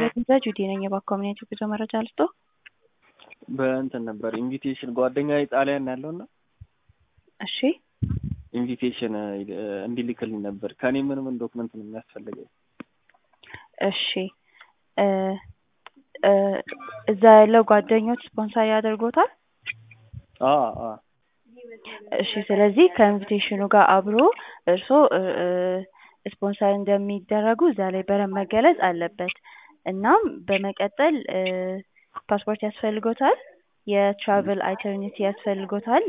ለቪዛ ጁዲ ነኝ። የባኮሚኒቲ ጉዞ መረጃ ልስጦ። በእንትን ነበር ኢንቪቴሽን ጓደኛ ጣሊያን ያለውና እሺ ኢንቪቴሽን እንዲልክልኝ ነበር። ከኔ ምን ምን ዶክመንት ነው የሚያስፈልገኝ? እሺ እ እ እዛ ያለው ጓደኞች ስፖንሰር ያደርጎታል። አ አ እሺ ስለዚህ ከኢንቪቴሽኑ ጋር አብሮ እርስዎ እ እ ስፖንሰር እንደሚደረጉ እዛ ላይ በደንብ መገለጽ አለበት። እናም በመቀጠል እ ፓስፖርት ያስፈልጎታል። የትራቭል አይተርኒቲ ያስፈልጎታል።